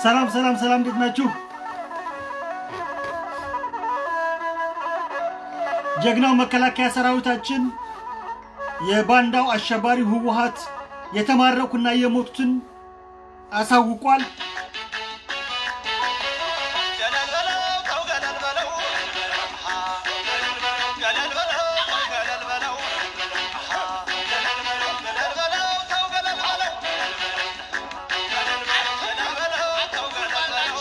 ሰላም ሰላም ሰላም፣ እንዴት ናችሁ? ጀግናው መከላከያ ሰራዊታችን የባንዳው አሸባሪ ህወሓት የተማረኩና የሞቱትን አሳውቋል። ገለል በለው ተው ገለል በለው ገለል በለው ገለል በለው ገለል በለው ተው ገለል በለው ገለል በለው ተው ገለል በለው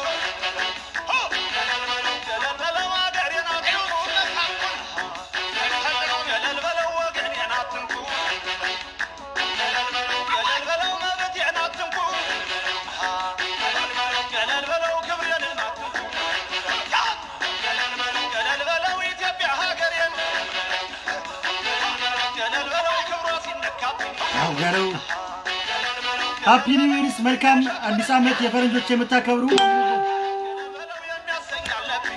ገለል በለው አገሬን አትንኩ ገለል በለው ወገኔን አትንኩ ገለል በለው መብቴን አትንኩ ገለል በለው ክብሬን አትንኩ ገለል በለው ኢትዮጵያ ሀገሬን ገለል በለው ክብሯ ሲነካብኝ አውገረው ሃፒ ኒው ይርስ መልካም አዲስ ዓመት የፈረንጆች የምታከብሩ ገለል በለው የሚያሰኝ አለብኝ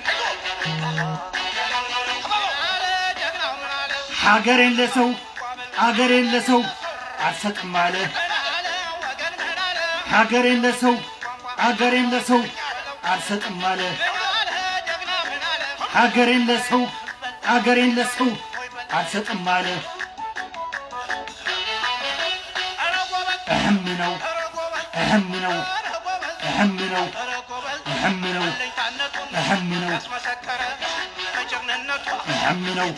አለ ጀግናው ምን አለ ሀገሬን ለሰው አገሬን ለሰው አልሰጥም አለ። ምን አለ ወገን ምን አለ ሀገሬን ለሰው አገሬን ለሰው አልሰጥም አለ። ምን አለ ጀግና ምን አለ ሀገሬን ለሰው አገሬን ለሰው አልሰጥም አለ። ኧረ ጎበዝ እህም ነው ኧረ ጎበዝ እህም ነው ኧረ ጎበዝ እህም ነው ኧረ ጎበዝ እህም ነው አለኝታነቱን እህም ነው ያስመሰከረ በጀግንነቱ እህም ነው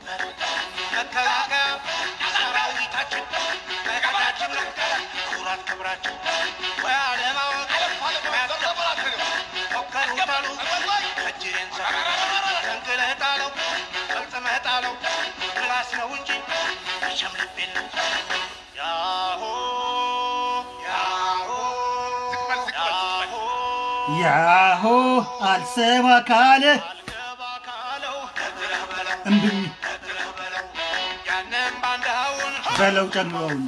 መከላከያ ሰራዊታችን መከታችን ነው ኩራት ክብራችን ወይ አለማወቅ ሞከሩ በሉ እጅሬን ሰ ተንቅለህ ጣለው ፈጽመህ ጣለው ምላስ ነው እንጂ መቼም ልብ የለም ያሆ ያሆ ያሆ ያሆ አልሰማ ካለ አልገባ ካለው ነግረህ በለው እምብኝ ነግረህ በለው ያንን ባንዳውን በለው ጨምረውን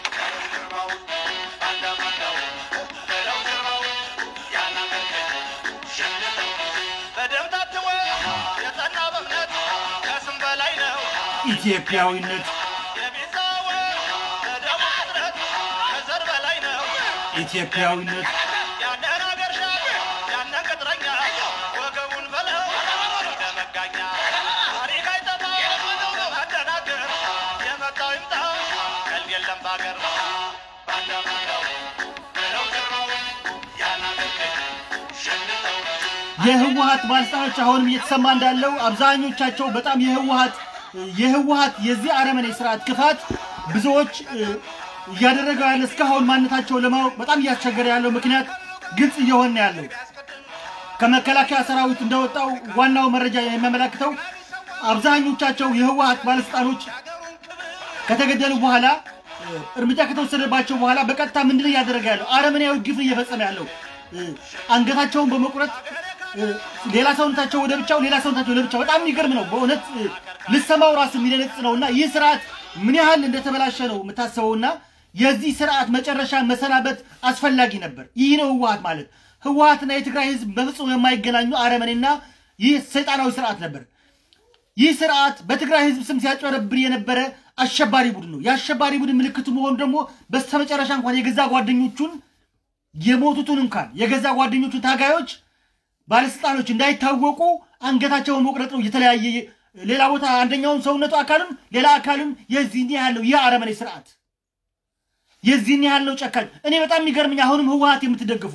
በደም ታትሞ የጸና በእምነት ከስም በላይ ነው ኢትዮጵያዊነት የሚዛወ በደሙ ቅጥረት ከዘር በላይ ነው ኢትዮጵያዊነት ያንን አገር ሻል ያንን ቅጥረኛ ወገቡን በለው እንደ መጋኛ ታሪክ አይጠፋ መደናገር የመጣው ይምጣ ቀልድ የለም በአገር ባንዳ ባንዳው በለው ግርማው ያናገር ሸልተው የህወሀት ባለስልጣኖች አሁንም እየተሰማ እንዳለው አብዛኞቻቸው በጣም የህወሀት የህወሀት የዚህ አረመኔ ስርዓት ክፋት ብዙዎች እ፣ እያደረገው ያለ እስካሁን ማንነታቸው ለማወቅ በጣም እያስቸገረ ያለው ምክንያት ግልጽ እየሆነ ያለው ከመከላከያ ሰራዊት እንደወጣው ዋናው መረጃ የሚያመላክተው አብዛኞቻቸው የህወሀት ባለስልጣኖች ከተገደሉ በኋላ እ፣ እርምጃ ከተወሰደባቸው በኋላ በቀጥታ ምንድን እያደረገ ያለው አረመኔያዊ ግፍ እየፈጸመ ያለው እ፣ አንገታቸውን በመቁረጥ እ፣ ሌላ ሰውነታቸው ወደ ብቻው ሌላ ሰውነታቸው ወደ ብቻው በጣም የሚገርም ነው በእውነት እ፣ ልሰማው ራሱ የሚደነጽ ነው እና ይህ ስርዓት ምን ያህል እንደተበላሸ ነው የምታስበውና የዚህ ስርዓት መጨረሻ መሰናበት አስፈላጊ ነበር ይህ ነው ህወሀት ማለት ህወሀትና የትግራይ ህዝብ በፍጹም የማይገናኙ አረመኔና ይህ ሰይጣናዊ ስርዓት ነበር ይህ ስርዓት በትግራይ ህዝብ ስም ሲያጭበረብር የነበረ አሸባሪ ቡድን ነው። የአሸባሪ ቡድን ምልክቱ መሆኑ ደግሞ በስተመጨረሻ እንኳን የገዛ ጓደኞቹን የሞቱትን እንኳን የገዛ ጓደኞቹን ታጋዮች ባለስልጣኖች እንዳይታወቁ አንገታቸውን መቁረጥ ነው። የተለያየ ሌላ ቦታ አንደኛውን ሰውነቱ አካልም ሌላ አካልም የዚህን ያህል ነው። ይህ አረመኔ ስርዓት የዚህን ያህል ነው ጨካኝ። እኔ በጣም የሚገርምኝ አሁንም ህወሀት የምትደግፉ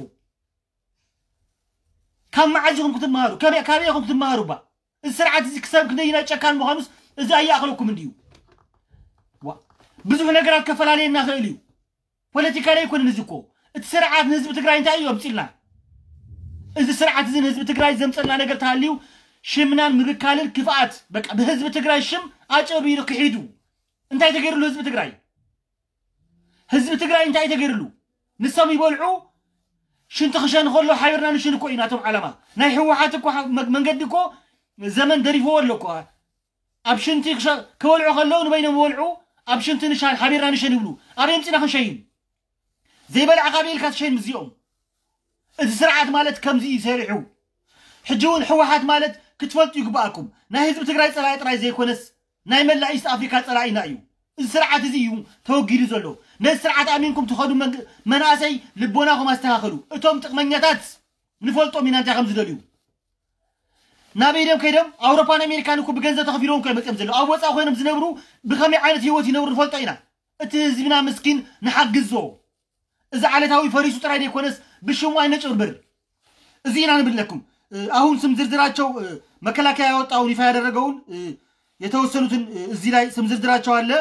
ካብ መዓዝ ኢኹም ክትመሃሩ ከመይ- ካበይ ኢኹም ክትመሃሩ ባ እዚ ስርዓት እዚ ክሳብ ክንደይና ጨካን ምዃኑስ እዚ ኣያእኽለኩም እንድዩ ዋ ብዙሕ ነገራት ከፈላለየና ክእል እዩ ፖለቲካ ላይ ኣይኮነን እዚ እኮ እቲ ስርዓት ንህዝቢ ትግራይ እንታይ እዩ ኣምፂልና እዚ ስርዓት እዚ ንህዝቢ ትግራይ ዘምፀልና ነገር ተሃልዩ ሽምናን ምብካልን ክፍኣት በቃ ብህዝቢ ትግራይ ሽም ኣጨቢሩ ክሒዱ እንታይ ተገይሩሉ ህዝቢ ትግራይ ህዝቢ ትግራይ እንታይ ተገይሩሉ ንሶም ይበልዑ ሽንቲ ክሸን ከሎ ሓቢርና ንሽን እኮ ኢና እቶም ዓላማ ናይ ሕወሓት እኮ ሓ- መ- መንገዲ እኮ ዘመን ደሪፍዎ ኣሎ እኮ ኣብ ሽንቲ ክሸ- ክበልዑ ከለዉ ንበይኖም ይበልዑ ኣብ ሽንቲ ንሻን ሓቢርና ንሸን ይብሉ ኣበይ ምፂና ክንሸይን ዘይበልዓኻ ብኢልካ ትሸይን እዚኦም እዚ ስርዓት ማለት ከምዚ እዩ ሰሪሑ ሕጂ እውን ሕወሓት ማለት ክትፈልጡ ይግባኣኩም ናይ ህዝቢ ትግራይ ፀላኢ ጥራይ ዘይኮነስ ናይ መላእ ኢስት ኣፍሪካ ፀላኢና እዩ እዚ ስርዓት እዚ እዩ ተወጊዱ ዘሎ ነዚ ስርዓት ኣሚንኩም ትኸዱ መንግ- መናእሰይ ልቦናኹም ኣስተኻኸሉ እቶም ጥቕመኛታት ንፈልጦም ኢና እንታይ ከም ዝደልዩ ናበይ ደም ከይዶም ኣውሮፓን ኣሜሪካን እኮ ብገንዘብ ተኸፊሎም እኮ መፅኦም ዘለዉ ኣብ ወፃእ ኮይኖም ዝነብሩ ብከመይ ዓይነት ሂወት ይነብሩ ንፈልጦ ኢና እቲ ህዝብና ምስኪን ንሓግዞ እዚ ዓለታዊ ፈሪሱ ጥራይ ደይኮነስ ብሽሙ አይነጭብርብር እዚ ኢና ንብለኩም አሁን ስም ዝርዝራቸው መከላከያ ያወጣውን ይፋ ያደረገውን የተወሰኑትን እዚህ ላይ ስም ዝርዝራቸው አለ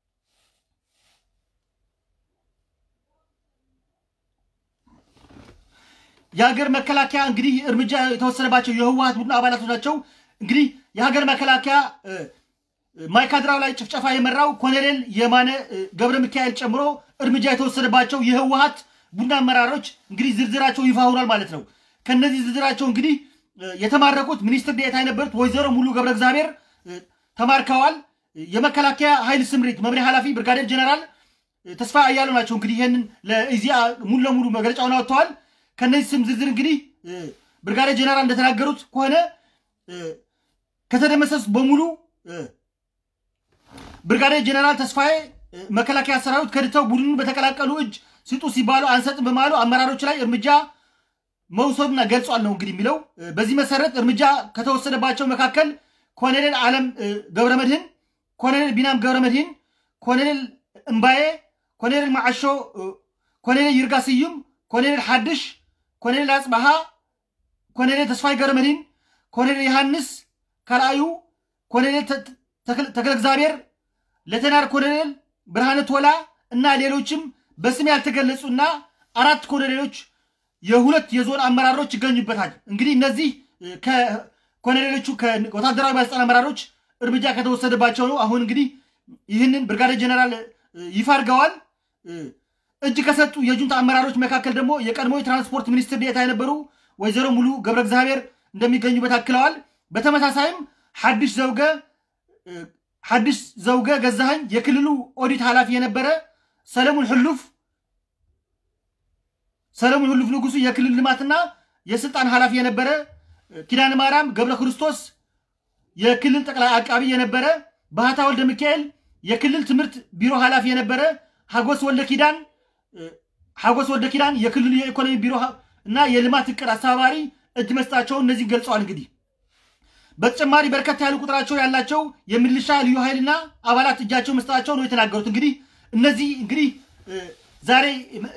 የሀገር መከላከያ እንግዲህ እርምጃ የተወሰነባቸው የህወሀት ቡድን አባላቶች ናቸው። እንግዲህ የሀገር መከላከያ ማይካድራው ላይ ጭፍጨፋ የመራው ኮሎኔል የማነ ገብረ ሚካኤል ጨምሮ እርምጃ የተወሰነባቸው የህወሀት ቡድን አመራሮች እንግዲህ ዝርዝራቸው ይፋ ሆኗል ማለት ነው። ከነዚህ ዝርዝራቸው እንግዲህ የተማረኩት ሚኒስትር ዴኤታ የነበሩት ወይዘሮ ሙሉ ገብረ እግዚአብሔር ተማርከዋል። የመከላከያ ኃይል ስምሪት መምሪያ ኃላፊ ብርጋዴር ጀነራል ተስፋ አያሉ ናቸው። እንግዲህ ይህንን ለኢዜአ ሙሉ ለሙሉ መግለጫውን አወጥተዋል። ከነዚህ ስም ዝርዝር እንግዲህ ብርጋዴር ጀነራል እንደተናገሩት ከሆነ ከተደመሰሱት በሙሉ ብርጋዴር ጀነራል ተስፋዬ መከላከያ ሰራዊት ከድተው ቡድኑን በተቀላቀሉ እጅ ስጡ ሲባሉ አንሰጥም በማሉ አመራሮች ላይ እርምጃ መውሰዱና ገልጿል ነው እንግዲህ የሚለው። በዚህ መሰረት እርምጃ ከተወሰደባቸው መካከል ኮሎኔል አለም ገብረ መድህን፣ ኮሎኔል ቢናም ገብረ መድህን፣ ኮሎኔል እምባዬ፣ ኮሎኔል ማዓሾ፣ ኮሎኔል ይርጋ ስዩም፣ ኮሎኔል ሓድሽ፣ ኮሎኔል አጽባሃ፣ ኮሎኔል ተስፋይ ገብረ መድህን፣ ኮሎኔል ዮሃንስ ካልአዩ፣ ኮሎኔል ተክለ እግዚአብሔር፣ ሌተናር ኮሎኔል ብርሃነ ቶላ እና ሌሎችም በስም ያልተገለጹና አራት ኮሎኔሎች የሁለት የዞን አመራሮች ይገኙበታል። እንግዲህ እነዚህ ከኮሎኔሎቹ ከወታደራዊ ባለስልጣን አመራሮች እርምጃ ከተወሰደባቸው ነው። አሁን እንግዲህ ይህንን ብርጋዴር ጀነራል ይፋ አድርገዋል። እጅ ከሰጡ የጁንታ አመራሮች መካከል ደግሞ የቀድሞ የትራንስፖርት ሚኒስትር ዴኤታ የነበሩ ወይዘሮ ሙሉ ገብረ እግዚአብሔር እንደሚገኙበት አክለዋል። በተመሳሳይም ሐዲሽ ዘውገ ሐዲሽ ዘውገ ገዛኸኝ የክልሉ ኦዲት ኃላፊ የነበረ ሰለሞን ሕሉፍ ሰለሞን ሕሉፍ ንጉሱ የክልል ልማትና የስልጣን ኃላፊ የነበረ ኪዳነ ማርያም ገብረ ክርስቶስ የክልል ጠቅላይ አቃቢ የነበረ ባህታ ወልደ ሚካኤል የክልል ትምህርት ቢሮ ኃላፊ የነበረ ሀጎስ ወልደ ኪዳን ሀጎስ ወልደ ኪዳን የክልሉ የኢኮኖሚ ቢሮ እና የልማት እቅድ አስተባባሪ እጅ መስጣቸውን እነዚህ ገልጸዋል። እንግዲህ በተጨማሪ በርከት ያሉ ቁጥራቸው ያላቸው የሚሊሻ ልዩ ኃይልና አባላት እጃቸው መስጠታቸው ነው የተናገሩት። እንግዲህ እነዚህ እንግዲህ ዛሬ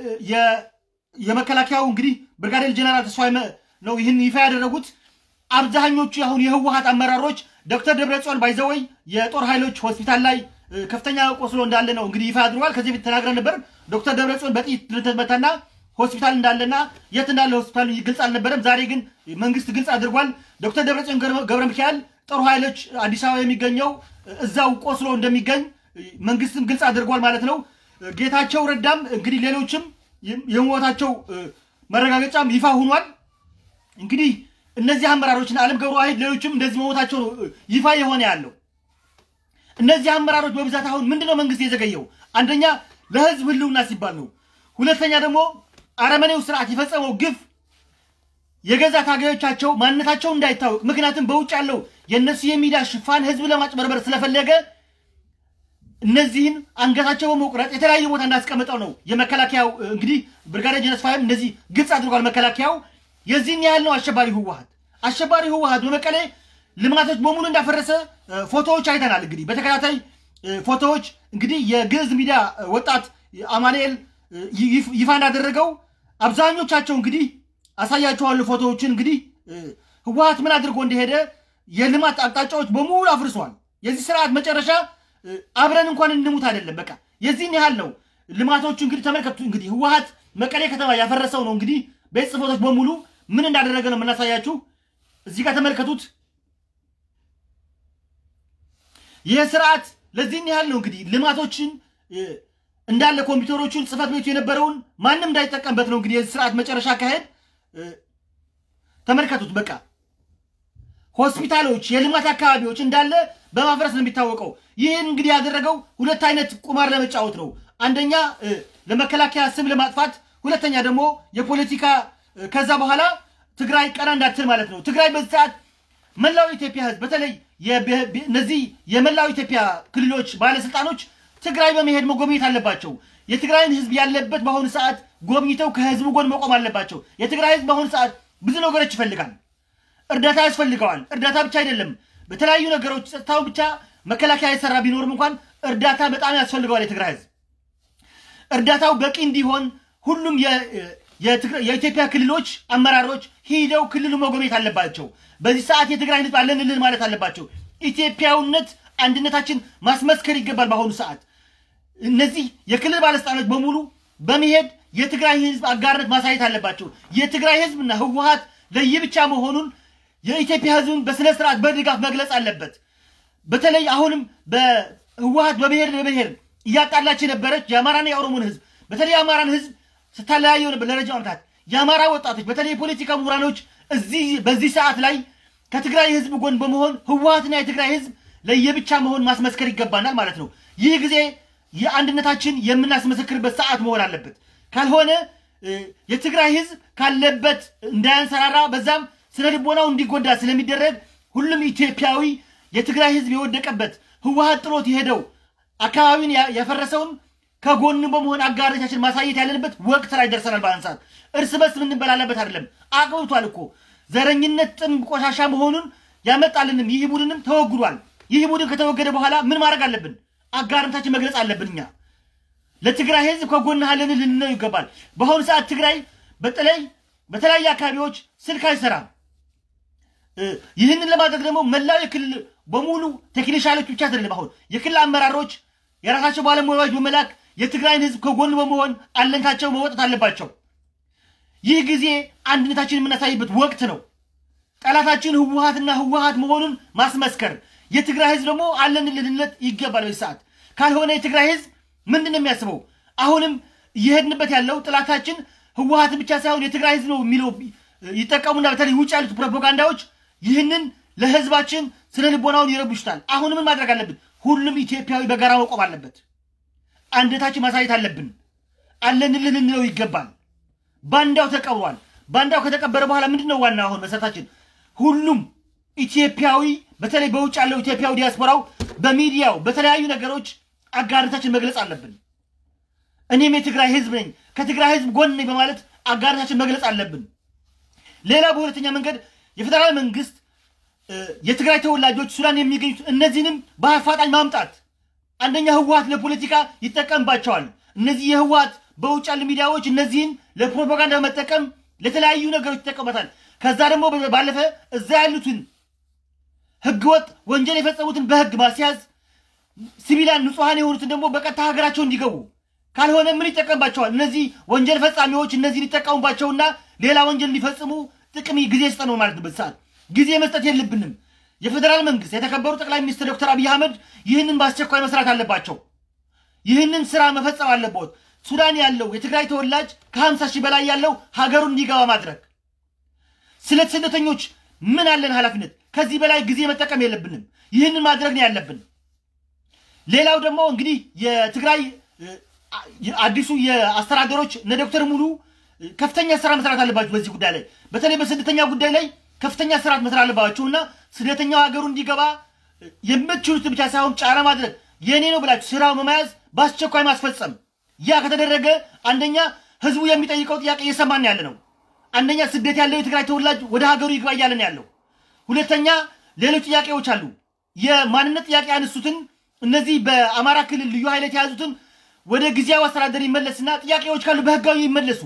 የመከላከያው እንግዲህ ብርጋዴር ጀነራል ተስፋዬ ነው ይህን ይፋ ያደረጉት። አብዛኞቹ አሁን የህወሀት አመራሮች ዶክተር ደብረጽዮን ባይዘወይ የጦር ኃይሎች ሆስፒታል ላይ ከፍተኛ ቆስሎ እንዳለ ነው እንግዲህ ይፋ አድርገዋል። ከዚህ በፊት ተናግረን ነበር። ዶክተር ደብረጽዮን በጥይት እንደተመታና ሆስፒታል እንዳለና የት እንዳለ ሆስፒታሉ ግልጽ አልነበረም። ዛሬ ግን መንግስት ግልጽ አድርጓል። ዶክተር ደብረጽዮን ገብረ ሚካኤል ጦር ኃይሎች አዲስ አበባ የሚገኘው እዛው ቆስሎ እንደሚገኝ መንግስትም ግልጽ አድርጓል ማለት ነው። ጌታቸው ረዳም እንግዲህ ሌሎችም የሞታቸው መረጋገጫም ይፋ ሆኗል። እንግዲህ እነዚህ አመራሮችና አለም ገብረ ዋሂድ ሌሎችም እንደዚህ መሞታቸው ነው ይፋ የሆነ ያለው። እነዚህ አመራሮች በብዛት አሁን ምንድነው መንግስት የዘገየው? አንደኛ ለህዝብ ህልውና ሲባል ነው። ሁለተኛ ደግሞ አረመኔው ስርዓት የፈጸመው ግፍ የገዛ ታጋዮቻቸው ማንነታቸው እንዳይታወቅ፣ ምክንያቱም በውጭ ያለው የእነሱ የሚዲያ ሽፋን ህዝብ ለማጭበርበር ስለፈለገ እነዚህን አንገታቸው በመቁረጥ የተለያየ ቦታ እንዳስቀምጠው ነው የመከላከያው እንግዲህ ብርጋዴር ጀነራል ተስፋዬም እንደዚህ ግልጽ አድርጓል። መከላከያው የዚህን ያህል ነው አሸባሪ ህወሀት አሸባሪ ህወሀት በመቀሌ ልማቶች በሙሉ እንዳፈረሰ ፎቶዎች አይተናል። እንግዲህ በተከታታይ ፎቶዎች እንግዲህ የግዕዝ ሚዲያ ወጣት አማኑኤል ይፋ እንዳደረገው አብዛኞቻቸው እንግዲህ አሳያችኋለሁ ፎቶዎችን። እንግዲህ ህወሀት ምን አድርጎ እንደሄደ የልማት አቅጣጫዎች በሙሉ አፍርሷል። የዚህ ስርዓት መጨረሻ አብረን እንኳን እንሙት አይደለም፣ በቃ የዚህን ያህል ነው። ልማቶቹ እንግዲህ ተመልከቱ። እንግዲህ ህወሀት መቀሌ ከተማ ያፈረሰው ነው እንግዲህ ቤት ጽፎቶች በሙሉ ምን እንዳደረገ ነው የምናሳያችሁ። እዚህ ጋር ተመልከቱት። ይህ ስርዓት ለዚህን ያህል ነው እንግዲህ ልማቶችን እንዳለ ኮምፒውተሮቹን ጽህፈት ቤቱ የነበረውን ማንም እንዳይጠቀምበት ነው እንግዲህ የዚህ ስርዓት መጨረሻ አካሄድ ተመልከቱት። በቃ ሆስፒታሎች፣ የልማት አካባቢዎች እንዳለ በማፍረስ ነው የሚታወቀው። ይህን እንግዲህ ያደረገው ሁለት አይነት ቁማር ለመጫወት ነው። አንደኛ ለመከላከያ ስም ለማጥፋት፣ ሁለተኛ ደግሞ የፖለቲካ ከዛ በኋላ ትግራይ ቀና እንዳትል ማለት ነው። ትግራይ በዚህ ሰዓት መላው ኢትዮጵያ ህዝብ በተለይ እነዚህ የመላው ኢትዮጵያ ክልሎች ባለስልጣኖች ትግራይ በመሄድ መጎብኘት አለባቸው። የትግራይን ህዝብ ያለበት በአሁኑ ሰዓት ጎብኝተው ከህዝቡ ጎን መቆም አለባቸው። የትግራይ ህዝብ በአሁኑ ሰዓት ብዙ ነገሮች ይፈልጋል። እርዳታ ያስፈልገዋል። እርዳታ ብቻ አይደለም፣ በተለያዩ ነገሮች ጸጥታውን ብቻ መከላከያ የሰራ ቢኖርም እንኳን እርዳታ በጣም ያስፈልገዋል የትግራይ ህዝብ። እርዳታው በቂ እንዲሆን ሁሉም የ- የትግራ- የኢትዮጵያ ክልሎች አመራሮች ሂደው ክልሉ መጎብኘት አለባቸው። በዚህ ሰዓት የትግራይ ህዝብ አለንልን ማለት አለባቸው። ኢትዮጵያዊነት አንድነታችን ማስመስከር ይገባል። በአሁኑ ሰዓት እነዚህ የክልል ባለስልጣኖች በሙሉ በመሄድ የትግራይ ህዝብ አጋርነት ማሳየት አለባቸው። የትግራይ ህዝብና ህወሀት ለየብቻ መሆኑን የኢትዮጵያ ህዝብን በስነ ስርዓት በድጋፍ መግለጽ አለበት። በተለይ አሁንም በህወሀት በብሔር ለብሔር እያጣላች የነበረች የአማራና የኦሮሞን ህዝብ በተለይ የአማራን ህዝብ ስታለያየው ነበር ለረጅም ዓመታት። የአማራ ወጣቶች በተለይ የፖለቲካ ምሁራኖች እዚህ በዚህ ሰዓት ላይ ከትግራይ ህዝብ ጎን በመሆን ህወሀትና የትግራይ ህዝብ ለየብቻ መሆን ማስመስከር ይገባናል ማለት ነው። ይህ ጊዜ የአንድነታችን የምናስመሰክርበት ሰዓት መሆን አለበት። ካልሆነ እ፣ የትግራይ ህዝብ ካለበት እንዳያንሰራራ በዛም ስነ ልቦናው እንዲጎዳ ስለሚደረግ ሁሉም ኢትዮጵያዊ የትግራይ ህዝብ የወደቀበት ህወሀት ጥሎት የሄደው አካባቢውን ያ- ያፈረሰውን ከጎን በመሆን አጋሮቻችን ማሳየት ያለንበት ወቅት ላይ ደርሰናል። በአሁን ሰዓት እርስ በርስ የምንበላለበት አይደለም። አቅብቷል እኮ ዘረኝነት ጥም ቆሻሻ መሆኑን ያመጣልንም ይህ ቡድንም ተወግዷል። ይህ ቡድን ከተወገደ በኋላ ምን ማድረግ አለብን? አጋርነታችን መግለጽ አለብን። እኛ ለትግራይ ህዝብ ከጎንህ አለን ልንለው ይገባል። በአሁኑ ሰዓት ትግራይ በተለይ በተለያዩ አካባቢዎች ስልክ አይሰራም። እ፣ ይህንን ለማድረግ ደግሞ መላው የክልል በሙሉ ቴክኒሻሎች ብቻ አይደለም። አሁን የክልል አመራሮች የራሳቸው ባለሙያዎች በመላክ የትግራይን ህዝብ ከጎን በመሆን አለንታቸው መወጣት አለባቸው። ይህ ጊዜ አንድነታችን የምናሳይበት ወቅት ነው። ጠላታችን ህወሀትና ህወሀት መሆኑን ማስመስከር፣ የትግራይ ህዝብ ደግሞ አለን ልንለት ይገባል። በዚህ ሰዓት ካልሆነ የትግራይ ህዝብ ምንድን ነው የሚያስበው? አሁንም እየሄድንበት ያለው ጥላታችን ህወሀት ብቻ ሳይሆን የትግራይ ህዝብ ነው የሚለው ይጠቀሙና በተለይ ውጭ ያሉት ፕሮፓጋንዳዎች ይህንን ለህዝባችን ስነ ልቦናውን ይረብሹታል። አሁን ምን ማድረግ አለብን? ሁሉም ኢትዮጵያዊ በጋራ መቆም አለበት። አንድነታችን ማሳየት አለብን። አለንልን ልንለው ይገባል። ባንዳው ተቀብሯል። ባንዳው ከተቀበረ በኋላ ምንድን ነው ዋና አሁን መሰረታችን? ሁሉም ኢትዮጵያዊ በተለይ በውጭ ያለው ኢትዮጵያዊ ዲያስፖራው በሚዲያው በተለያዩ ነገሮች አጋርነታችን መግለጽ አለብን። እኔም የትግራይ ህዝብ ነኝ ከትግራይ ህዝብ ጎን ነኝ በማለት አጋርነታችን መግለጽ አለብን። ሌላ በሁለተኛ መንገድ የፌዴራል መንግስት እ፣ የትግራይ ተወላጆች ሱዳን የሚገኙት እነዚህንም በአፋጣኝ ማምጣት አንደኛ ህወሀት ለፖለቲካ ይጠቀምባቸዋል። እነዚህ የህወሀት በውጭ ያሉ ሚዲያዎች እነዚህን ለፕሮፓጋንዳ በመጠቀም ለተለያዩ ነገሮች ይጠቀሙበታል። ከዛ ደግሞ ባለፈ እዛ ያሉትን ህገወጥ ወንጀል የፈጸሙትን በህግ ማስያዝ ሲቪላን ንጹሐን የሆኑትን ደግሞ በቀጥታ ሀገራቸው እንዲገቡ ካልሆነ ምን ይጠቀምባቸዋል? እነዚህ ወንጀል ፈጻሚዎች እነዚህን ይጠቀሙባቸውና ሌላ ወንጀል እንዲፈጽሙ ጥቅም ጊዜ ስጠ ነው ማለት ነው። በዚህ ሰዓት ጊዜ መስጠት የለብንም። የፌዴራል መንግስት የተከበሩ ጠቅላይ ሚኒስትር ዶክተር አብይ አህመድ ይህንን በአስቸኳይ መስራት አለባቸው። ይህንን ስራ መፈጸም አለበት። ሱዳን ያለው የትግራይ ተወላጅ ከሀምሳ ሺህ በላይ ያለው ሀገሩን እንዲገባ ማድረግ። ስለ ስደተኞች ምን አለን ኃላፊነት? ከዚህ በላይ ጊዜ መጠቀም የለብንም። ይህንን ማድረግ ነው ያለብን። ሌላው ደግሞ እንግዲህ የትግራይ እ፣ አ- አዲሱ የአስተዳደሮች እነ ዶክተር ሙሉ እ፣ ከፍተኛ ስራ መስራት አለባቸው። በዚህ ጉዳይ ላይ በተለይ በስደተኛ ጉዳይ ላይ ከፍተኛ ስርዓት መስራት አለባቸው እና ስደተኛው ሀገሩ እንዲገባ እ፣ የምትችሉት ብቻ ሳይሆን ጫና ማድረግ የእኔ ነው ብላችሁ ስራው መያዝ በአስቸኳይ ማስፈጸም። ያ ከተደረገ አንደኛ ህዝቡ የሚጠይቀው ጥያቄ እየሰማን ያለ ነው። አንደኛ ስደት ያለው የትግራይ ተወላጅ ወደ ሀገሩ ይግባ እያለን ያለው። ሁለተኛ ሌሎች ጥያቄዎች አሉ። የማንነት ጥያቄ ያነሱትን እነዚህ በአማራ ክልል ልዩ ኃይል የተያዙትን ወደ ጊዜያዊ አስተዳደር ይመለስና ጥያቄዎች ካሉ በህጋዊ ይመለሱ።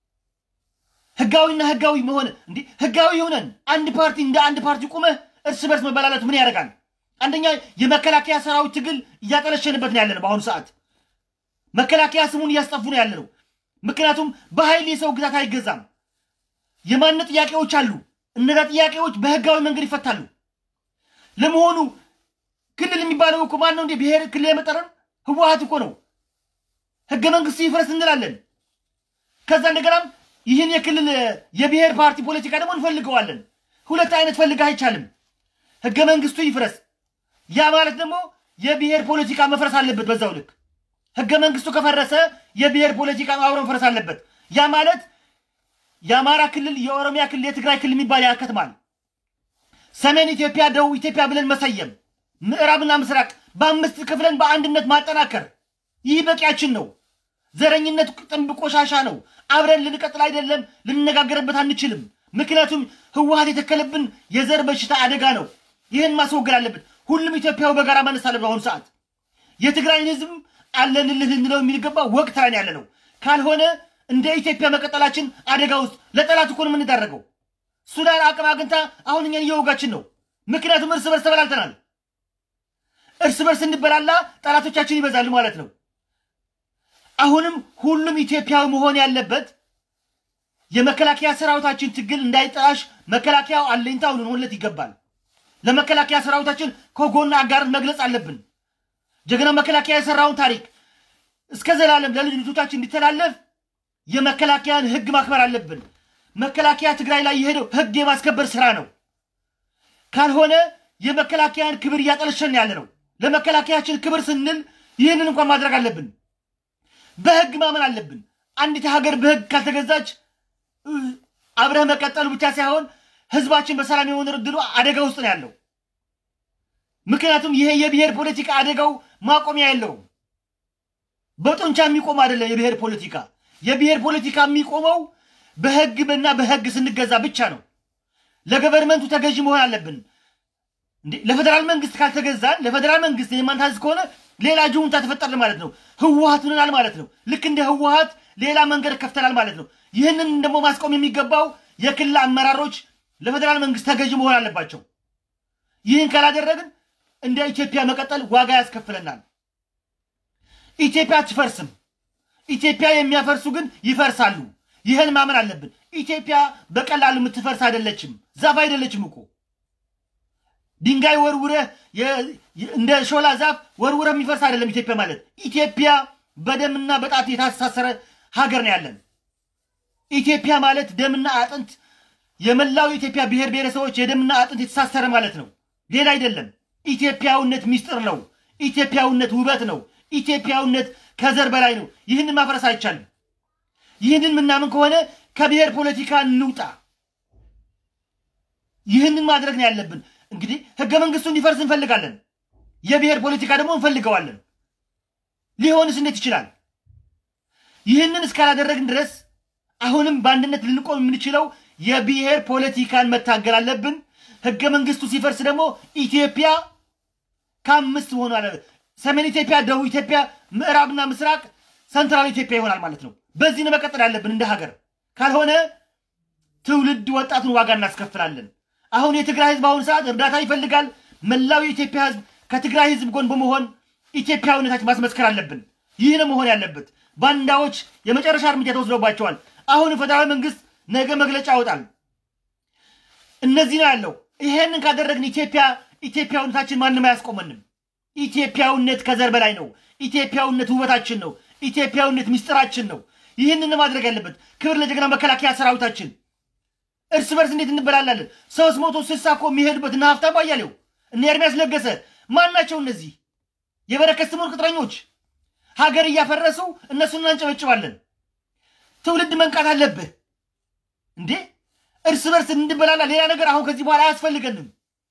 ህጋዊና ህጋዊ መሆን እንዲህ ህጋዊ ሆነን አንድ ፓርቲ እንደ አንድ ፓርቲ ቁመህ እርስ በርስ መበላለት ምን ያደርጋል? አንደኛ የመከላከያ ሰራዊት ትግል እያጠለሸንበት ነው ያለ ነው። በአሁኑ ሰዓት መከላከያ ስሙን እያስጠፉ ነው ያለ ነው። ምክንያቱም በኃይል የሰው ግዛት አይገዛም። የማንነት ጥያቄዎች አሉ። እነዛ ጥያቄዎች በህጋዊ መንገድ ይፈታሉ። ለመሆኑ ክልል የሚባለው እኮ ማን ነው እንዴ? ብሔር ክልል የመጠረን ህወሀት እኮ ነው። ህገ መንግስቱ ይፍረስ እንላለን። ከዛ እንደገናም ይህን የክልል የብሔር ፓርቲ ፖለቲካ ደግሞ እንፈልገዋለን። ሁለት አይነት ፈልግ አይቻልም። ህገ መንግስቱ ይፍረስ። ያ ማለት ደግሞ የብሔር ፖለቲካ መፍረስ አለበት። በዛው ልክ ህገ መንግስቱ ከፈረሰ የብሔር ፖለቲካ አብሮ መፍረስ አለበት። ያ ማለት የአማራ ክልል፣ የኦሮሚያ ክልል፣ የትግራይ ክልል የሚባል ያከትማል። ሰሜን ኢትዮጵያ፣ ደቡብ ኢትዮጵያ ብለን መሰየም፣ ምዕራብና ምስራቅ በአምስት ክፍለን በአንድነት ማጠናከር፣ ይህ በቂያችን ነው። ዘረኝነት ጥንብ ቆሻሻ ነው። አብረን ልንቀጥል አይደለም፣ ልንነጋገርበት አንችልም። ምክንያቱም ህወሀት የተከለብን የዘር በሽታ አደጋ ነው። ይህን ማስወገድ አለብን። ሁሉም ኢትዮጵያዊ በጋራ ማነስ አለብን። በአሁኑ ሰዓት የትግራይን ህዝብ አለንልህ ልንለው የሚገባ ወቅት ላይ ያለ ነው። ካልሆነ እንደ ኢትዮጵያ መቀጠላችን አደጋ ውስጥ ለጠላት እኮ ነው የምንዳረገው። ሱዳን አቅም አግኝታ አሁን እኛን እየወጋችን ነው። ምክንያቱም እርስ በርስ ተበላልተናል። እርስ በርስ እንበላላ ጠላቶቻችን ይበዛሉ ማለት ነው። አሁንም ሁሉም ኢትዮጵያዊ መሆን ያለበት የመከላከያ ሰራዊታችን ትግል እንዳይጠላሽ መከላከያው አለኝታው ልንሆንለት ይገባል። ለመከላከያ ሰራዊታችን ከጎን አጋርን መግለጽ አለብን። ጀግና መከላከያ የሰራውን ታሪክ እስከ ዘላለም ለልጅ ልጆቻችን እንዲተላለፍ የመከላከያን ህግ ማክበር አለብን። መከላከያ ትግራይ ላይ የሄደው ህግ የማስከበር ስራ ነው። ካልሆነ የመከላከያን ክብር እያጠለሸን ያለ ነው። ለመከላከያችን ክብር ስንል ይህንን እንኳን ማድረግ አለብን። በህግ ማመን አለብን። አንዲት ሀገር በህግ ካልተገዛች አብረህ መቀጠሉ ብቻ ሳይሆን ህዝባችን በሰላም የሆነ እድሉ አደጋ ውስጥ ነው ያለው። ምክንያቱም ይሄ የብሔር ፖለቲካ አደጋው ማቆሚያ የለውም። በጡንቻ የሚቆም አይደለም። የብሔር ፖለቲካ የብሔር ፖለቲካ የሚቆመው በህግ እና በህግ ስንገዛ ብቻ ነው። ለገቨርንመንቱ ተገዥ መሆን አለብን። እንዴ ለፌዴራል መንግስት ካልተገዛን ለፌዴራል መንግስት የማንታዘዝ ከሆነ ሌላ ጁንታ ተፈጠረ ማለት ነው። ህወሀት ሆነናል ማለት ነው። ልክ እንደ ህወሀት ሌላ መንገድ ከፍተናል ማለት ነው። ይህንን ደግሞ ማስቆም የሚገባው የክልል አመራሮች ለፌዴራል መንግስት ተገዥ መሆን አለባቸው። ይህን ካላደረግን እንደ ኢትዮጵያ መቀጠል ዋጋ ያስከፍለናል። ኢትዮጵያ አትፈርስም። ኢትዮጵያ የሚያፈርሱ ግን ይፈርሳሉ። ይህን ማመን አለብን። ኢትዮጵያ በቀላሉ የምትፈርስ አይደለችም። ዛፍ አይደለችም እኮ ድንጋይ ወርውረህ እንደ ሾላ ዛፍ ወርውረህ የሚፈርስ አይደለም። ኢትዮጵያ ማለት ኢትዮጵያ በደምና በጣት የታሳሰረ ሀገር ነው ያለን። ኢትዮጵያ ማለት ደምና አጥንት የመላው የኢትዮጵያ ብሔር ብሔረሰቦች የደምና አጥንት የተሳሰረ ማለት ነው። ሌላ አይደለም። ኢትዮጵያዊነት ሚስጥር ነው። ኢትዮጵያዊነት ውበት ነው። ኢትዮጵያዊነት ከዘር በላይ ነው። ይህንን ማፍረስ አይቻልም። ይህንን ምናምን ከሆነ ከብሔር ፖለቲካ እንውጣ። ይህንን ማድረግ ነው ያለብን። እንግዲህ ህገ መንግስቱ እንዲፈርስ እንፈልጋለን። የብሔር ፖለቲካ ደግሞ እንፈልገዋለን። ሊሆንስ እንዴት ይችላል? ይህንን እስካላደረግን ድረስ አሁንም በአንድነት ልንቆም የምንችለው የብሔር ፖለቲካን መታገል አለብን። ህገ መንግስቱ ሲፈርስ ደግሞ ኢትዮጵያ ከአምስት መሆኑ አለ ሰሜን ኢትዮጵያ፣ ደቡብ ኢትዮጵያ፣ ምዕራብና ምስራቅ፣ ሰንትራል ኢትዮጵያ ይሆናል ማለት ነው። በዚህ ነው መቀጠል ያለብን እንደ ሀገር። ካልሆነ ትውልድ ወጣቱን ዋጋ እናስከፍላለን። አሁን የትግራይ ህዝብ አሁን ሰዓት እርዳታ ይፈልጋል። መላው የኢትዮጵያ ህዝብ ከትግራይ ህዝብ ጎን በመሆን ኢትዮጵያዊነታችን ማስመስከር አለብን። ይህ ነው መሆን ያለበት። ባንዳዎች የመጨረሻ እርምጃ ተወስዶባቸዋል። አሁን ፌደራል መንግስት ነገ መግለጫ ያወጣል። እነዚህ ነው ያለው። ይሄንን ካደረግን ኢትዮጵያ ኢትዮጵያዊነታችን ማንም አያስቆመንም። ኢትዮጵያዊነት ከዘር በላይ ነው። ኢትዮጵያዊነት ውበታችን ነው። ኢትዮጵያዊነት ምስጢራችን ነው። ይህንን ማድረግ ያለበት ክብር ለጀግና መከላከያ ሰራዊታችን። እርስ በርስ እንዴት እንበላላለን? ሶስት መቶ ስልሳ እኮ የሚሄዱበት እነ ሀብታሙ አያሌው እነ ኤርሚያስ ለገሰ ማን ናቸው እነዚህ? የበረከት ስምኦን ቅጥረኞች ሀገር እያፈረሱ እነሱን እናንጨበጭባለን። ትውልድ መንቃት አለብህ እንዴ! እርስ በርስ እንድበላላ ሌላ ነገር አሁን ከዚህ በኋላ አያስፈልገንም።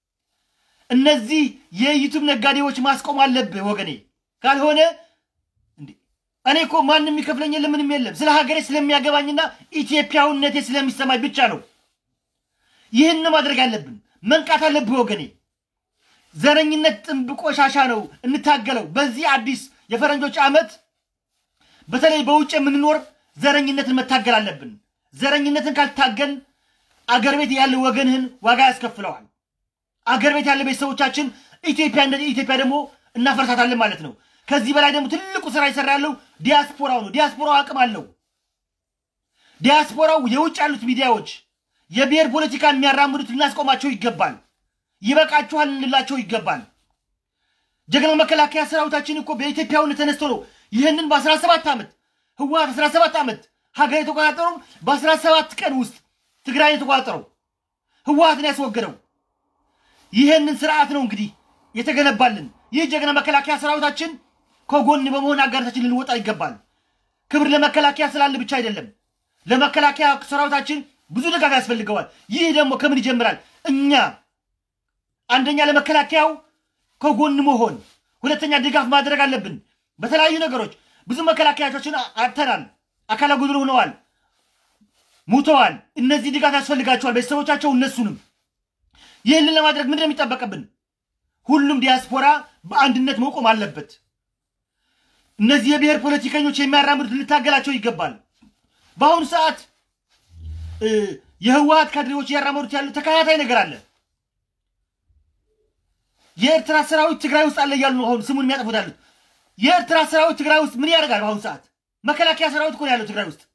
እነዚህ የዩቱብ ነጋዴዎች ማስቆም አለብህ ወገኔ። ካልሆነ እኔ እኮ ማንም የሚከፍለኝ የለም ምንም የለም። ስለ ሀገሬ ስለሚያገባኝና ኢትዮጵያዊነቴ ስለሚሰማኝ ብቻ ነው። ይህን ማድረግ አለብን። መንቃት አለብህ ወገኔ። ዘረኝነት ጥንብ ቆሻሻ ነው፣ እንታገለው። በዚህ አዲስ የፈረንጆች ዓመት በተለይ በውጭ የምንኖር ዘረኝነትን መታገል አለብን። ዘረኝነትን ካልታገል አገር ቤት ያለ ወገንህን ዋጋ ያስከፍለዋል። አገር ቤት ያለ ቤተሰቦቻችን ኢትዮጵያ እንደ ኢትዮጵያ ደግሞ እናፈርሳታለን ማለት ነው። ከዚህ በላይ ደግሞ ትልቁ ስራ ይሰራ ያለው ዲያስፖራው ነው። ዲያስፖራው አቅም አለው። ዲያስፖራው የውጭ ያሉት ሚዲያዎች የብሔር ፖለቲካን የሚያራምዱት ልናስቆማቸው ይገባል። ይበቃችኋል እንላቸው ይገባል። ጀግና መከላከያ ሰራዊታችን እኮ በኢትዮጵያዊነት ተነስቶ ነው ይህንን በአስራ ሰባት ዓመት ህወሀት አስራ ሰባት ዓመት ሀገር የተቆጣጠረው በአስራ ሰባት ቀን ውስጥ ትግራይ የተቆጣጠረው ህወሀትን ያስወገደው ይህንን ስርዓት ነው እንግዲህ የተገነባልን። ይህ ጀግና መከላከያ ሰራዊታችን ከጎን በመሆን አጋርታችን ልንወጣ ይገባል። ክብር ለመከላከያ ስላለ ብቻ አይደለም። ለመከላከያ ሰራዊታችን ብዙ ድጋፍ ያስፈልገዋል። ይህ ደግሞ ከምን ይጀምራል? እኛ አንደኛ ለመከላከያው ከጎን መሆን፣ ሁለተኛ ድጋፍ ማድረግ አለብን። በተለያዩ ነገሮች ብዙ መከላከያዎችን አጥተናል። አካለ ጉድል ሆነዋል። ሙተዋል። እነዚህ ድጋፍ ያስፈልጋቸዋል፣ ቤተሰቦቻቸው እነሱንም። ይህንን ለማድረግ ምንድን ነው የሚጠበቅብን? ሁሉም ዲያስፖራ በአንድነት መቆም አለበት። እነዚህ የብሔር ፖለቲከኞች የሚያራምዱት ልታገላቸው ይገባል። በአሁኑ ሰዓት እ፣ የህወሀት ካድሬዎች እያራመዱት ያሉ ተከታታይ ነገር አለ። የኤርትራ ሰራዊት ትግራይ ውስጥ አለ እያሉ ነው አሁን ስሙን የሚያጠፉት ያሉት። የኤርትራ ሰራዊት ትግራይ ውስጥ ምን ያደርጋል? በአሁኑ ሰዓት መከላከያ ሰራዊት እኮ ነው ያለው ትግራይ ውስጥ።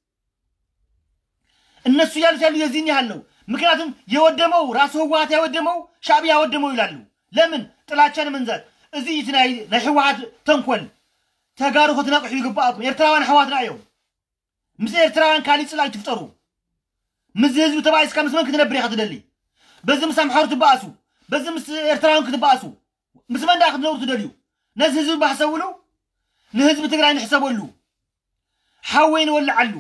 እነሱ እያሉት ያሉ የዚህን ያህል ነው። ምክንያቱም የወደመው ራሱ ህወሀት ያወደመው ሻዕቢያ ያወደመው ይላሉ። ለምን ጥላቻን መንዛት እዚ እቲ ናይ ናይ ህወሓት ተንኮል ተጋሩ ክትነቅሑ ይግባኣኩም ኤርትራውያን ኣሕዋትና እዮም ምስ ኤርትራውያን ካሊእ ፅላእ ትፍጠሩ ምስ ህዝቢ ተባኢስካ ምስ መን ክትነብር ኢኻ ትደሊ በዚ ምስ ኣምሓሩ ትበኣሱ በዚ ምስ ኤርትራውያን ክትበኣሱ ምስ መንዳ ክትነብሩ ትደልዩ ነዚ ህዝቢ ባሕሰብሉ ንህዝቢ ትግራይ ንሕሰበሉ ሓወይ ንወልዓሉ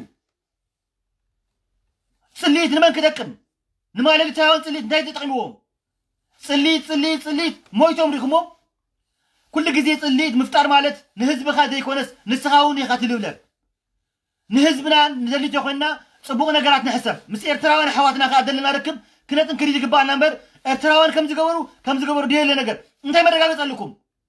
ፅሊት ንመን ክጠቅም ንማለሊታውያን ፅሊት እንታይ ተጠቂምዎም ፅሊት ፅሊት ፅሊት ሞይቶም ሪኹሞም ኩሉ ግዜ ፅሊት ምፍጣር ማለት ንህዝብኻ ዘይኮነስ ንስኻ እውን ኢኻ ትልብለብ ንህዝብና ንዘሊቶ ኮይንና ፅቡቅ ነገራት ንሕሰብ ምስ ኤርትራውያን ኣሕዋትና ከዓ ዘለና ርክብ ክነጥንክር ዝግባአና እምበር ኤርትራውያን ከም ዝገበሩ ከም ዝገበሩ ድየለ ነገር እንታይ መረጋገፅ ኣለኩም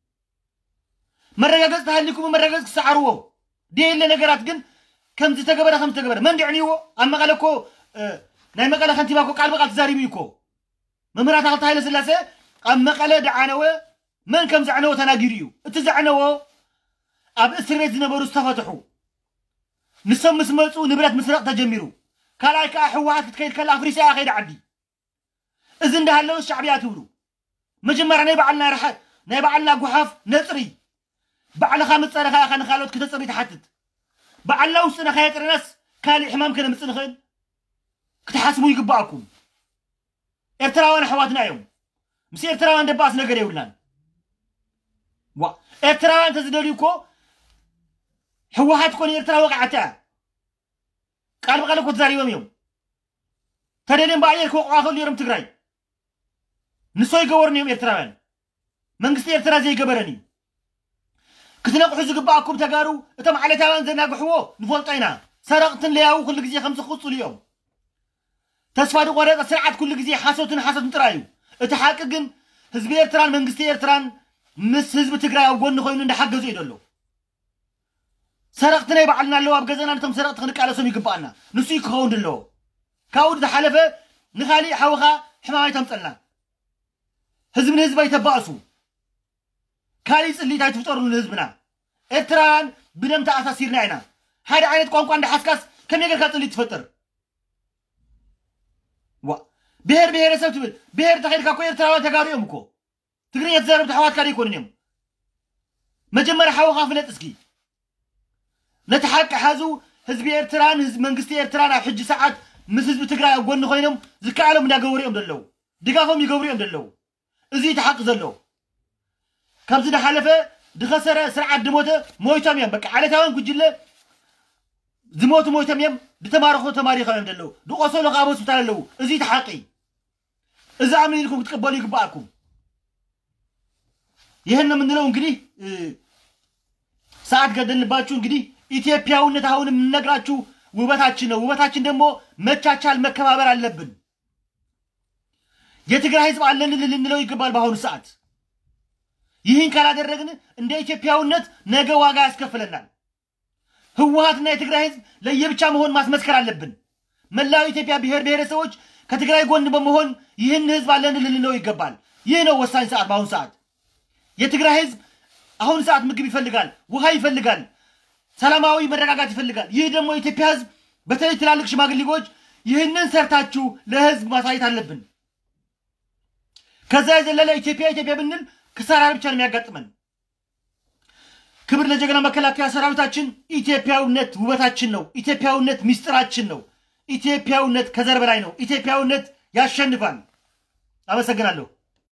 መረጋገፅ ተሃሊኩም መረጋገፅ ክሰዓርዎ ድየለ ነገራት ግን ከም ዝተገበረ ከም ዝተገበረ መን ድዕንይዎ ኣብ መቐለ እኮ ናይ መቐለ ከንቲባ እኮ ቃል በቃል ተዛሪቡ እዩ እኮ መምህራት ኣክልቲ ሃይለ ስላሴ ኣብ መቐለ ድዓነወ መን ከም ዘዕነዎ ተናጊሩ እዩ እቲ ዘዕነዎ ኣብ እስር ቤት ዝነበሩ ዝተፈትሑ ንሶም ምስ መፁ ንብረት ምስረቕ ተጀሚሩ ካልኣይ ከዓ ሕወሓት ክትከይድ ከላ ኣፍሪሳ እያ ከይዲ ዓዲ እዚ እንዳሃለወ ሻዕብያ ትብሉ መጀመርያ ናይ ባዕልና ርሓ ናይ ባዕልና ጉሓፍ ነፅሪ ባዕልኻ ምፀረኻ ኢኻ ንካልኦት ክተፅሪ ትሓትት ባዕልና ውስጥና ከየጥርናስ ካሊእ ሕማም ከነምፅእ ንኽእል ክትሓስቡ ይግባኣኩም ኤርትራውያን ኣሕዋትና እዮም ምስ ኤርትራውያን ደባስ ነገር የብልናን ዋ ኤርትራውያን እንተዝደልዩ እኮ ሕወሓት ኮነ ኤርትራ ወቃዓታ እያ ቃል በቃል እኮ ተዛሪቦም እዮም ተደልዮም ብኣየር ክወቅዓ ከሉ ነሮም ትግራይ ንሶ ይገበሩን እዮም ኤርትራውያን መንግስቲ ኤርትራ ዘይገበረን እዩ ክትነቕሑ ዝግባኣኩም ተጋሩ እቶም ዓለታውያን ዘናግሕዎ ንፈልጦ ኢና ሰረቕትን ለያው ኩሉ ግዜ ከም ዝኽፅሉ እዮም ተስፋ ዝቆረፀ ስርዓት ኩሉ ግዜ ሓሶትን ሓሶትን ጥራይ እዩ እቲ ሓቂ ግን ህዝቢ ኤርትራን መንግስቲ ኤርትራን ምስ ህዝቢ ትግራይ ኣብ ጎኒ ኮይኑ እንዳሓገዙ እዩ ዘሎ ሰረቕቲ ናይ ባዕልና ኣለዎ ኣብ ገዛና ነቶም ሰረቕቲ ክንቃለሶም ይግባአና ንሱ እዩ ክኸውን ኣለዎ ካብኡ ዝሓለፈ ንካሊእ ሓውኻ ሕማማይ ተምፀልና ህዝቢ ንህዝቢ ኣይተባእሱ ካሊእ ፅሊት ኣይትፍጠሩሉ ንህዝብና ኤርትራውያን ብደም ተኣሳሲርና ኢና ሓደ ዓይነት ቋንቋ እንዳሓስካስ ከመይ ጌርካ ፅሊት ትፈጥር ዋ ብሄር ብሄረሰብ ትብል ብሄር ተኸይድካ እኮ ኤርትራውያን ተጋሩ እዮም እኮ ትግርኛ ተዛረብቲ ኣሕዋትካ ደይኮኑን እዮም መጀመርያ ሓውኻ ፍለጥ እስኪ ነቲ ሓቂ ሓዙ ህዝቢ ኤርትራን ህዝቢ መንግስቲ ኤርትራን ኣብ ሕጂ ሰዓት ምስ ህዝቢ ትግራይ ኣብ ጎኒ ኮይኖም ዝከኣሎም እንዳገበሩ እዮም ዘለው ድጋፎም ይገብሩ እዮም ዘለው እዚ እቲ ሓቂ ዘሎ ካብዚ ዝሓለፈ ድኸሰረ ስርዓት ድሞተ ሞይቶም እዮም በቃ ዓለታውያን ጉጅለ ዝሞቱ ሞይቶም እዮም ድተማርኹ ተማሪኾም እዮም ዘለው ድቆሰሉ ካብ ሆስፒታል ኣለው እዚ እቲ ሓቂ እዚ ኣምን ኢልኩም ክትቀበሉ ይግባኣኩም ይህን ነው የምንለው እንግዲህ ሰዓት ገደልንባችሁ እንግዲህ ኢትዮጵያዊነት አሁን የምንነግራችሁ ውበታችን ነው። ውበታችን ደግሞ መቻቻል፣ መከባበር አለብን። የትግራይ ህዝብ አለን ልንለው ይገባል። በአሁኑ ሰዓት ይህን ካላደረግን እንደ ኢትዮጵያዊነት ነገ ዋጋ ያስከፍለናል። ህወሀትና የትግራይ ህዝብ ለየብቻ መሆን ማስመስከር አለብን። መላው ኢትዮጵያ ብሔር ብሔረሰቦች ከትግራይ ጎን በመሆን ይህን ህዝብ አለን ልንለው ይገባል። ይህ ነው ወሳኝ ሰዓት በአሁኑ ሰዓት የትግራይ ህዝብ አሁን ሰዓት ምግብ ይፈልጋል፣ ውሃ ይፈልጋል፣ ሰላማዊ መረጋጋት ይፈልጋል። ይህ ደግሞ የኢትዮጵያ ህዝብ በተለይ ትላልቅ ሽማግሌዎች ይህንን ሰርታችሁ ለህዝብ ማሳየት አለብን። ከዛ የዘለለ ኢትዮጵያ ኢትዮጵያ ብንል ክሳራ ብቻ ነው የሚያጋጥመን። ክብር ለጀግና መከላከያ ሰራዊታችን። ኢትዮጵያዊነት ውበታችን ነው። ኢትዮጵያዊነት ሚስጥራችን ነው። ኢትዮጵያዊነት ከዘር በላይ ነው። ኢትዮጵያዊነት ያሸንፋል። አመሰግናለሁ።